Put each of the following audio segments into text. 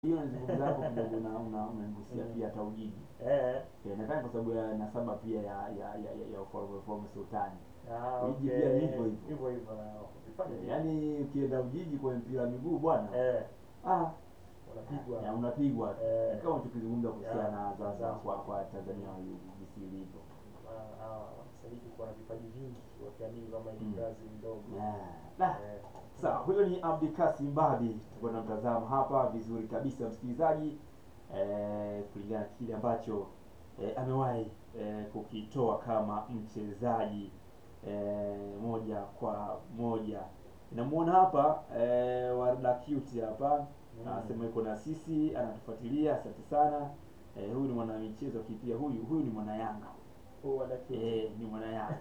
hiyo nazungumza hapo kidogo na una unanigusia pia hata Ujiji. Eh. Eh, nadhani kwa sababu ya nasaba pia ya ya ya, ya, ya ufalme ufalme sultani. Ah, Ujiji okay. pia ni hivyo hivyo. Hivyo hivyo na ukifanya Eh, Yaani ukienda Ujiji kwa mpira wa miguu bwana. eh Ah, unapigwa. ya unapigwa. Eh. Kama tukizungumza kuhusiana Ya, na Zanzibar Zanzibar. kwa kwa Tanzania jinsi ilivyo. Ah, ah, sasa hivi kuna vipaji vingi wakiamini kama ni Mm. Brazil ndogo. Yeah. Nah. Eh. Sawa, huyo ni Abdikasim Babi, tulikuwa tunamtazama hapa vizuri kabisa msikilizaji, eh, kulingana na kile ambacho eh, amewahi eh, kukitoa kama mchezaji eh, moja kwa moja. Namuona hapa eh, Warda Cute hapa Mm. anasema yuko na sisi, anatufuatilia, asante sana. Eh, huyu ni mwana michezo kipia, huyu huyu ni mwana Yanga Huo wanaketi. eh, ni mwana Yanga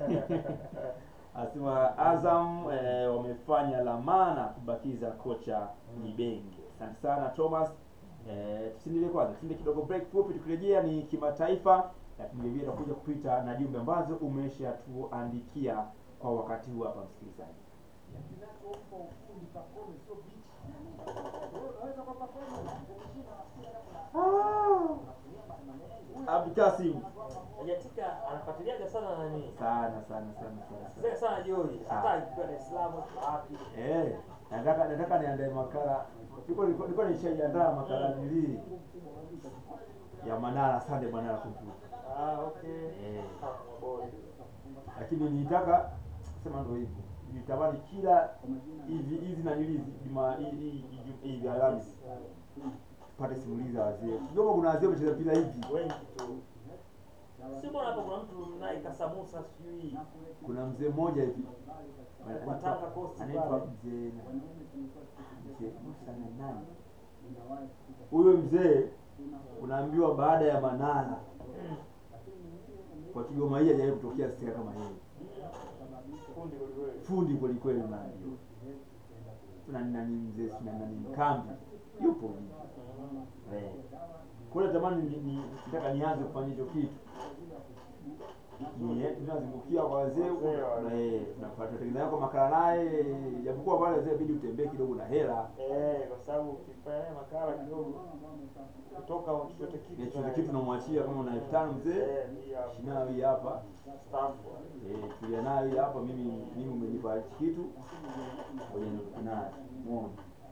Anasema Azam eh, wamefanya la maana kubakiza kocha Ibenge. Asante sana Thomas. Eh, tusiendelee kwanza, tuende kidogo break fupi, tukirejea ni kimataifa, lakini vile vile tutakuja kupita na jumbe ambazo umeshatuandikia kwa wakati huu hapa msikilizaji. Ah, Abdikasim Hajatika anafuatiliaga sana nani? sana sana sana sana. Sasa sana. sana Joy. Hata ikiwa Dar es Salaam wapi? Eh, nataka nataka niandae makala. Nilikuwa nilikuwa nilikuwa nishajiandaa makala nili ya Manara Sunday Manara Computer. Ah, okay. Eh. Ah, boy. Lakini nitaka sema ndio hivyo. Nitamani kila hizi hizi na hizi juma hizi hizi Alhamisi pate simulizi za wazee. Kidogo kuna wazee wamecheza mpira hivi. Wengi tu. Si mbona hapo kuna mtu naye Kasamusa sijui. Kuna mzee mmoja hivi. Kwa Tanga Coast Anaitwa pale. mzee mzee Musa na nani? Huyo mzee unaambiwa baada ya Manara kwa Kigoma hii hajawahi kutokea stika kama yeye. Fundi kweli Fundi kweli kweli unaambiwa. Na nani mzee sina nani mkambi yupo hivi. Eh. Kwa hiyo natamani ni, ni, nataka nianze kufanya hicho kitu. Ni tunazungukia kwa wazee huko na eh tunapata tengeneza yako makala naye japokuwa pale wazee inabidi utembee kidogo na hela. Eh, kwa sababu ukifanya makala kidogo kutoka chochote kitu. Ni chochote kitu tunamwachia kama una elfu tano mzee. Eh, hii hapa. Shina hii hapa. Staff. Eh, tulia nayo hii hapa mimi mimi umenipa hichi kitu. Ngoja nikupe nayo. Umeona?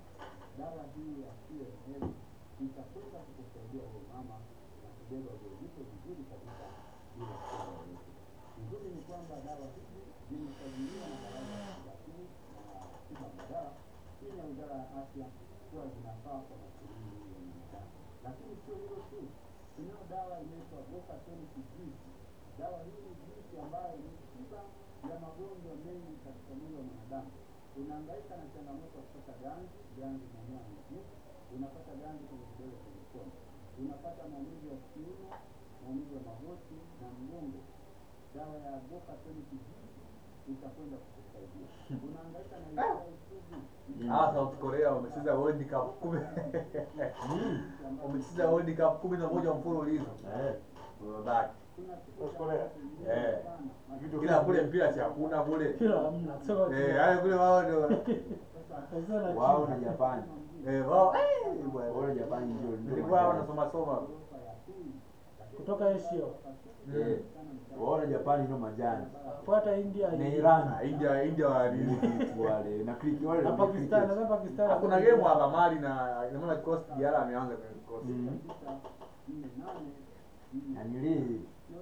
Hawa South Korea wamecheza World Cup kumi wamecheza World Cup kumi na moja mfululizo Eh. wamebaki. South Korea. Eh. Kila kule mpira si hakuna kule. Kila hamna kusema Eh, haya kule wao ndio Kwanza na Wao na China. Japani. eh wao eh bwana. Wao na Japani ndio ndio. Nilikuwa hapa majani. nasoma soma. kutoka Asia Eh. Wao na Japani ndio majani. fuata India Na hii. Iran Ah, India India wa nini? wale na kriki wale na ndio Pakistan cricket. na Pakistan Hakuna game hapa Mali na naona Coast Diarra ameanza kwenye Coast. Mm. Na nili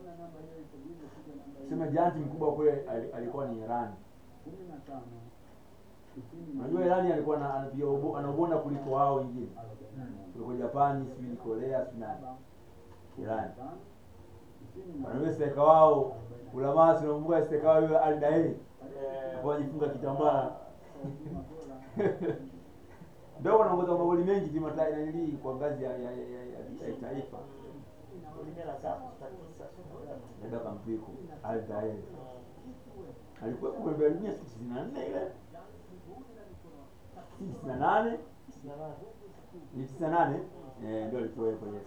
sema janti mkubwa kule ali- alikuwa ni Iran. Unajua Iran alikuwa na anapiga ubo- anaubonda kuliko wao wengine. Kuliko Japani, sijui ni Korea, sijui nani. Iran. Wanaweza steka wao ulamaa tunambuka steka wao yule Al Daei. Eh, Kwa jifunga kitambaa. Ndio wanaongoza magoli mengi kimataifa na nili kwa ngazi ya ya, ya, ya, ya, ya taifa. Olimpia na tatu, tisa, sio? Nenda kampiku Al Daei. Alikuwa kwa Berlin siku 94 ile. 98 Sina nani. ni 98 eh ndio alikuwepo yes.